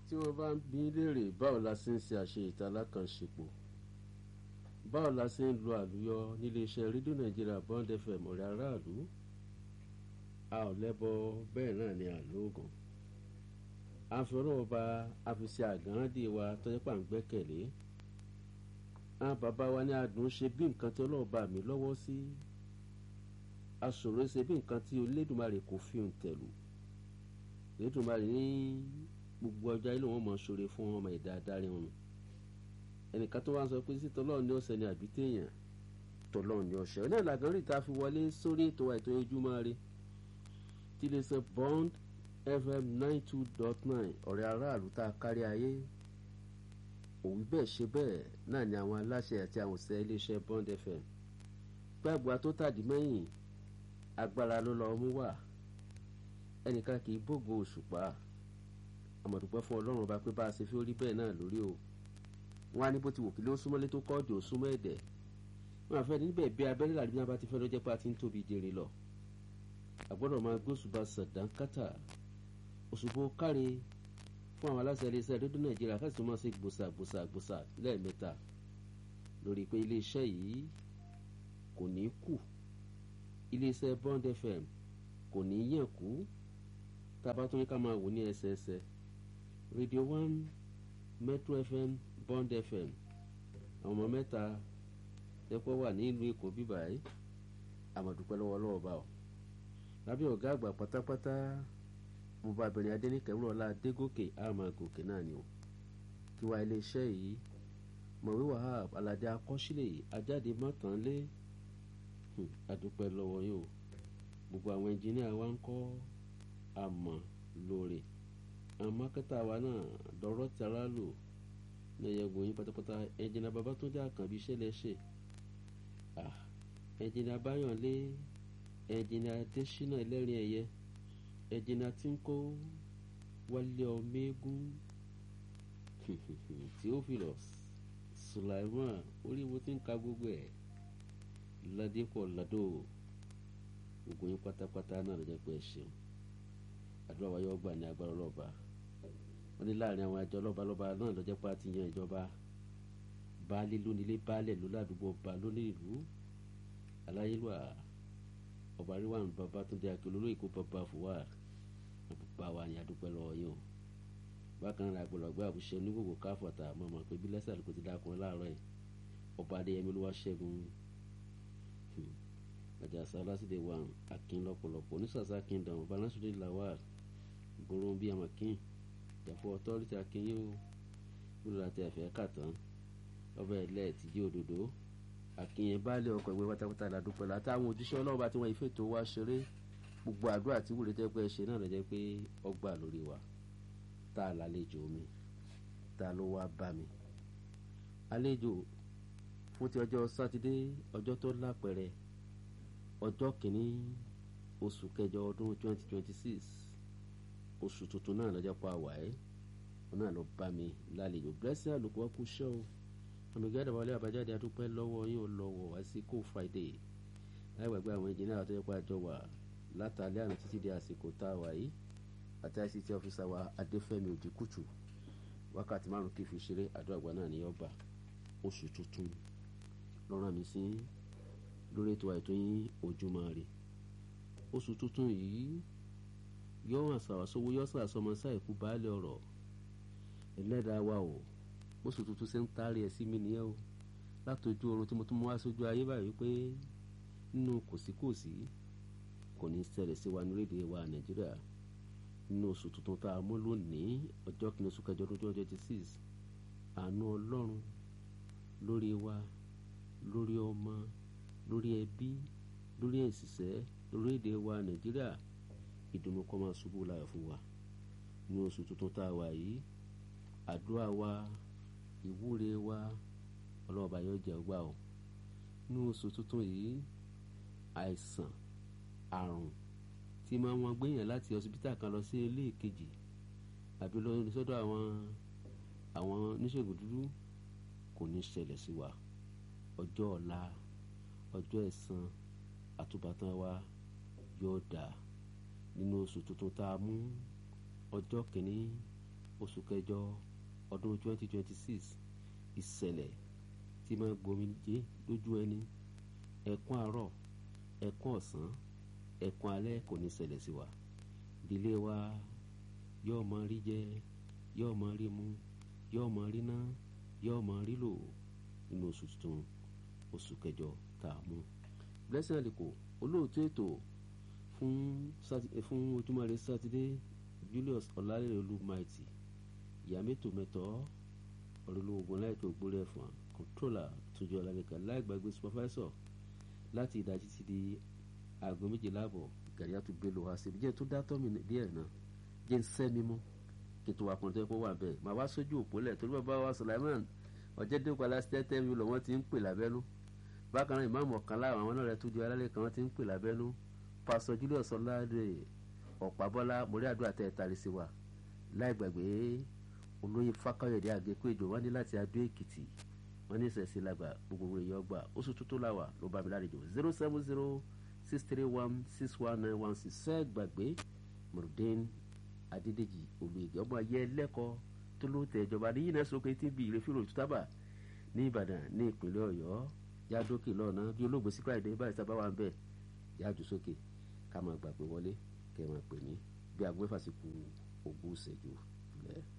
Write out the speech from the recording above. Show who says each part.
Speaker 1: tí wọ́n bá ń bí léèrè báwo la ṣe ń ṣe àṣe ìta alákànṣepọ̀ báwo la ṣe ń lo àlùyọ níléeṣẹ́ rédíò nàìjíríà bond fm ọ̀rẹ́ aráàlú a ò lẹ́bọ bẹ́ẹ̀ náà ni àlóògùn a fi ọlọ́wọ́ ba a fi ṣe àgáńdì wa tọ́jú pà ń gbẹ́kẹ̀lé àwọn bàbá wa ní adùn ṣe bí nǹkan tí ọlọ́wọ́ bá mi lọ́wọ́ sí aṣòro ṣe bí nǹkan tí Olódùmarè kò fi òun tẹ̀lú Olódùmarè ní gbogbo ọjọ́ ilé wọn mọ̀ ṣoore fún ọmọ ẹ̀dá adarí wọn ẹnìkan tó wá ń sọ pé sí tọ́lọ́ọ̀ ní ọ̀sẹ̀ ni àbí téèyàn tọ́lọ́ọ̀ ní ọ̀sẹ̀ náà làgán rí ta fi wọlé sórí ètò ètò ojúmọ́ ire tí lè sọ Bond FM nine two dot nine ọ̀rẹ́ aráàlú tá a kárí ayé òwú bẹ́ẹ̀ ṣe bẹ́ẹ̀ náà ni àwọn aláṣẹ àti àwọn òṣìṣẹ́ iléeṣẹ́ Bond FM gbàgbà tó tàdí mẹ́yìn agbára ló lọ mú wà ẹnìkan kì í bògo òṣùpá àmọ̀dúpẹ́ fún ọlọ́run ọba pé bá a ṣe fi orí bẹ́ẹ̀ náà lórí o wọn á ní bó ti wò kí ló súnmọ́lé tó kọ́ọ̀dù ó súnmọ́ ẹ̀dẹ̀ wọn àfẹ́ níbẹ̀ bí abẹ́rẹ́ làdí bí wọn bá ti fẹ́ lọ́jọ́ pé a ti ń tóbi jèrè lọ àgbọ́dọ̀ máa gbóṣùbà sàdánkátà òṣùbò káre fún àwọn aláṣẹ iléeṣẹ́ rédíò nàìjíríà káṣí máa ṣe gbòsà gbòsà gbòsà lẹ́ẹ̀mẹ́ta lórí pé iléeṣẹ́ yìí kò ní kù iléeṣẹ́ Bond FM kò ní yàn kú tá a bá tún ní ká máa wò ní ẹsẹẹsẹ Radio One Metro FM Bond FM àwọn ọmọ mẹ́ta lẹ́pọ̀ wà ní ìlú Èkó bíbáyìí àmọ̀dúpẹ́ lọ́wọ́ lọ́wọ́ bá ọ lábẹ́ ọ̀gá àgbà pátápátá mo bá abẹ̀rẹ̀ adẹ́nìkẹ́ wúrọ̀lá adégòkè àmàgòkè náà ni o kí wá iléeṣẹ́ yìí mọ̀wé wahab aládé akọ́sílẹ̀ ajáde mọ́tànlé àdúpẹ́ lọ́wọ́ yìí o gbogbo àwọn ẹnjìníà wa ń kọ́ àmọ́ lóore àwọn mákẹ́tà wa náà dọ̀rọ̀ tara lò ní ẹ̀yẹ̀gbọ̀n yín pátápátá ẹnjìníà Babátúndé Àkànbí ṣẹlẹ̀ ṣe ẹnjìníà Báyọ̀lé ẹnjìníà Adésínà ẹlẹ́rìn ẹ̀yẹ ẹnjìníà Tínkó Wálé Ọmẹ́gún Theophilus Sulaiman oríwo tí ń ka gbogbo ẹ̀ ládépọ̀ ládò gbogbo yín pátápátá náà ló jẹ́ pé ẹ ṣeun àdúrà wa yóò gbà ní agbára ọlọ́ba wọ́n ní láàrin àwọn àjọ ọlọ́ba lọ́ba náà ló jẹ́ pé a ti yan ìjọba baálé lónílé baálẹ̀ ló ládùúgbò ọba lónìí ìlú aláyélúwà ọba ríwá ní Babátúndé akérò lórí ìkó bàbá fúwà bàbá wa ní adúpẹ́ lọ́wọ́ yín o bákan náà àgbọ̀lọ́gbẹ́ àbúṣe onígbògbò káfọ̀tà mọ̀mọ́ pé bí lẹ́sẹ̀ kò ti dákun láàárọ̀ yìí ọba adéyẹmí olúwa ṣẹ́gun àjàsá lásìdè wà akin lọ́pọ̀lọpọ̀ onísàsá kingdom balansude lawal gbòòrò bíi amakin ìjàpọ̀ authority akin yóò wúlò láti ẹ̀fẹ́ kàtàn ọbẹ̀ ilẹ̀ tìjí òdòdó akin yẹn baálé ọkọ̀ ìwé pátápátá ládùúpẹ́ látàwọn òjíṣẹ́ ọlọ́run bá tí wọ́n ìfẹ́ tó wá ṣeré gbogbo àdúrà tí wúlò jẹ́ pé ṣe náà lọ́jọ́ pé ọgbà lórí wa tá a lálejò mi tá a ló wá bá mi àlejò fún ti ọjọ́ sátidé ọjọ́ tó lápẹ̀rẹ̀ ọjọ́ kìíní oṣù kẹjọ ọdún twenty twenty six oṣù tuntun náà lọ́jọ́ pa wà ẹ́ wọn náà lọ bá mi lálejò blessing àlùkò ọkù ṣọ́ o àmìgádà wọlé àbájáde adúpẹ́ lọ́wọ́ yín ò lọ́wọ́ wá sí kó friday láì gbàgbé àwọn ìjìnlẹ̀ àtọ́jọ́ pé àjọ wà látàlẹ́ àná títí di àsìkò tá a wà yìí àti ICT ọ́fíìsà wa adéfẹ́mi òjìkùtù wákàtí márùn kí fi ṣeré àdó àgbà náà ní ọgbà oṣù tuntun lọ́rọ̀ mi sí lórí ètò àìtó yín ojúmọ́ rè oṣù tuntun yìí yọ hàn sàwàsówó yọ sàsọmọ sáìkú baálé ọ̀rọ̀ ẹlẹ́dàá wa o oṣù tuntun ṣe ń taari ẹ̀ sí mi nìyẹn o látọjú oorun tí mo tún mú wá sójú ayé báyìí pé nínú kòsíkòsí kò ní ṣẹlẹ̀ sí wa ní rédíò wa nàìjíríà nínú oṣù tuntun tá a mú lónìí ọjọ́ kìíní oṣù kẹjọ ọdún twenty six àánú ọlọ́run lórí wa lórí ọmọ lórí ẹbí lórí ẹ̀sìsẹ́ lórí èdè wa nàìjíríà ìdùnnú kó máa ṣubú láyọ̀ fún wa ní oṣù tuntun tá a wà yìí àdúrà wa ìwúre wa ọlọ́ọ̀bá yóò jẹ́ ọgbà o ní oṣù tuntun yìí àìsàn àrùn tí máa wọn gbéyàn láti ọsibítà kan lọ sí ilé kejì àbí lọ sọ́dọ̀ àwọn àwọn oníṣègùn dúdú kò ní ṣẹlẹ̀ sí wa ọjọ́ ọ̀la ọjọ́ ẹ̀san àtúbọ̀tán wa yóò dà nínú oṣù tuntun tá a mú ọjọ́ kìíní oṣù kẹjọ ọdún 2026 ìṣẹ̀lẹ̀ tí máa gbomi jẹ́ lójú ẹni ẹ̀kún àárọ̀ ẹ̀kún ọ̀sán ẹ̀kún alẹ́ kò ní ṣẹlẹ̀ sí wa ìdílé wa yóò máa rí jẹ yóò máa rí mu yóò máa rí ná yóò máa rí lò nínú oṣù tuntun oṣù kẹjọ tá a mú blessing aliko olóòtú ètò fún fún ojúmọ́ rẹ sátidé julius ọ̀làlẹ́rẹ̀ olúmaìtì ìyá mẹ́tò mẹ́tọ́ ọ̀rẹ́lógún láìpẹ́ ògbórí ẹ̀fọn kọ́ńtrólà tójú ọ̀làlẹ́kà láìgbàgbé supervisor láti ìdájí ti di aago méjìlá àbọ̀ gàríyà tó gbé lò wá síbi jẹ́ tó dá tọ́mì díẹ̀ náà jẹ́ ń sẹ́ mímú kí n tó wà pọ̀ tó yẹ kó wà bẹ́ẹ̀ màá wá sójú òpólẹ̀ torí bàbá wa Sulaiman ọ̀jẹ̀dẹ́kọ̀ alásítẹ́tẹ́ mi lọ wọ́n ti ń pè lábẹ́nú bákan náà ìmáàmù ọ̀kan láwọn àwọn náà rẹ̀ tó ju alálẹ̀ kan wọ́n ti ń pè lábẹ́nú pásọ Julius ọ̀làdẹ ọ̀pábọ́lá mórí àdúrà tẹ́ ẹ tari sí wa láì gbàgbé olóyè fákáyọ̀dé àgékò ìjọ wọn ní láti adó èkìtì wọn ní ìṣẹ̀sí làgbà gbogbo èèyàn gbà oṣù tuntun làwà ló bá mi lálejò zero seven zero six three one six one nine one six ṣẹ́ gbàgbé murudin adédèjì olùyègè ọmọ ayé ẹlẹ́kọ̀ọ́ tó ló tẹ ìjọba ní yínà sókè tí bí ìrẹ́fìrò tútàbà ní ìbàdàn ní ìpínlẹ̀ ọ̀yọ́ yádókè lọ́nà bí olóògbé síkírà ìdè báyìí sábà wà ń bẹ̀ yájú sókè ká máa gbàgbé wọlé kẹ́ máa pè ní bí aago mẹ́fà sí kù ogún ìṣẹ́jú lẹ́ẹ̀.